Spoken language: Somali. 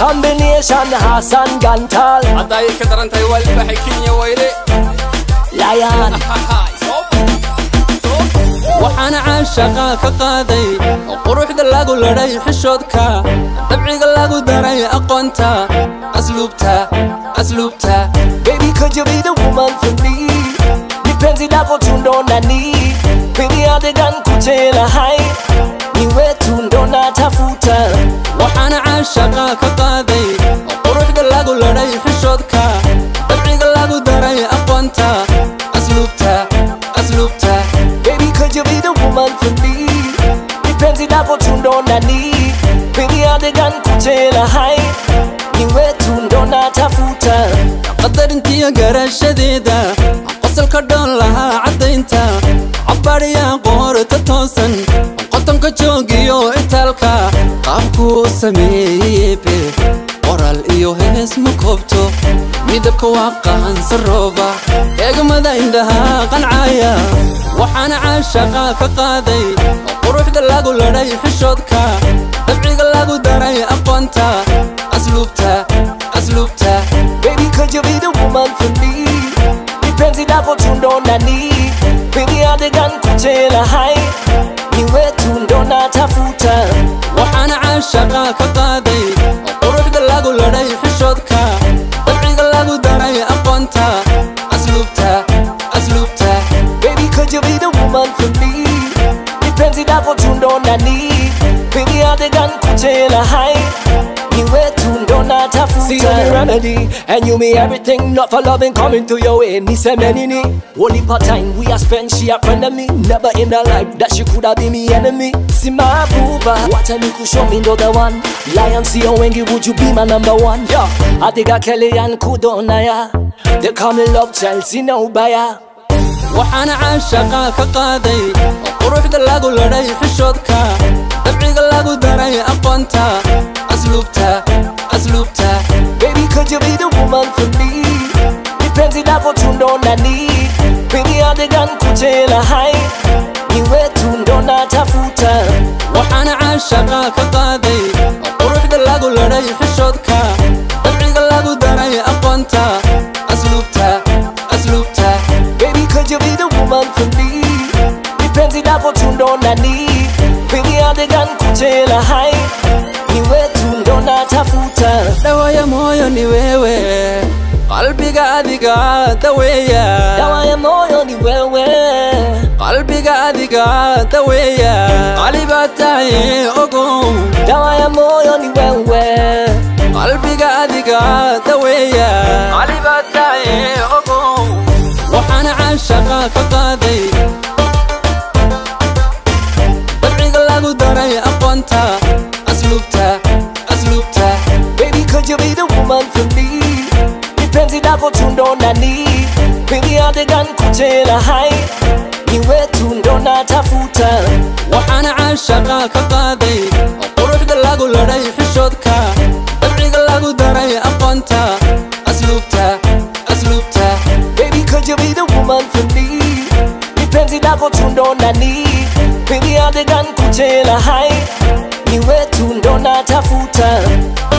combination Hassan Gantal hadday ka daran tahay waa libaxay kenya wayre Lion waxaana caashaqa ka qaaday quruxda lagu ladhay xishoodka dabciga lagu daray aqoonta asluubta asluubta Baby could you be the woman for me Nipenzi lako tundo nani Baby adegan kuchela hai Niwe tundo natafuta waxaana caashaqa ka qaaday quruxda lagu ladhay xishoodka dabciga lagu daray aqoonta asluubta asluubta Baby could you be the woman for me Nipenzi lako tundo nani Baby adegan kuchela hai Niwe tundo natafuta qadarintiyo garashadeeda qosolka dhoon lahaa caddaynta cabbaadhiya qoorta toosan qotonka joogiyo itaalka qaabkuu sameeyebe qoral iyo hees ma koobto midabka waa qaansa rooba eegmada indhaha qancaya waxaana caashaqa ka qaaday quruxda lagu ladhay xishoodka dabciga lagu daray aqoonta asluubta asluubta Baby could you be the woman for me Nipenzi lako tundo nani Baby adegan kuchela hai Niwe tundo natafuta waxaana caashaqa ka qaaday quruxda lagu ladhay xishoodka dabciga lagu daray aqoonta asluubta asluubta Baby could you be the woman for me Nipenzi lako tundo nani Baby adegan kuchela hai Niwe tundo natafuta See you me remedy And you me everything Not for loving coming to your way Me say many ni Only part time we a spend She a friend of me Never in her life That she coulda be me enemy See my booba Watch me to show me no the one Lion see how wengi would you be my number one Yeah I think I Kelly and Kudonaya They call me love Chelsea no buyer waxaana caashaqa ka qaaday quruxda lagu ladhay xishoodka dabciga lagu daray aqoonta asluubta asluubta Baby, could you be the woman for me? Nipenzi lako tundo nani Baby, adegan kuchela hai Niwe tundo natafuta waxaana caashaqa ka qaaday quruxda lagu ladhay xishoodka dabciga lagu daray aqoonta asluubta asluubta Baby, could you be the woman for me? Nipenzi lako tundo nani Baby, adegan kuchela hai Niwe tundo natafuta dhawaya mooyo ni wewe qalbiga adiga daweeya Dawa ya moyo ni wewe qalbiga adiga daweeya qalibaa tahay ogow Dawa ya moyo ni wewe qalbiga adiga daweeya qalibaa tahay ogow waxaana caashaqa ka qaaday dabciga lagu daray aqoonta asluubta asluubta Baby, could you be the woman for me? Nipenzi lako tundo nani Baby, adegan kuchela hai Niwe tundo natafuta waxaana caashaqa ka qaaday quruxda lagu ladhay xishoodka dabciga lagu daray aqoonta asluubta asluubta Baby, could you be the woman for me? Nipenzi lako tundo nani Baby, adegan kuchela hai Niwe tundo natafuta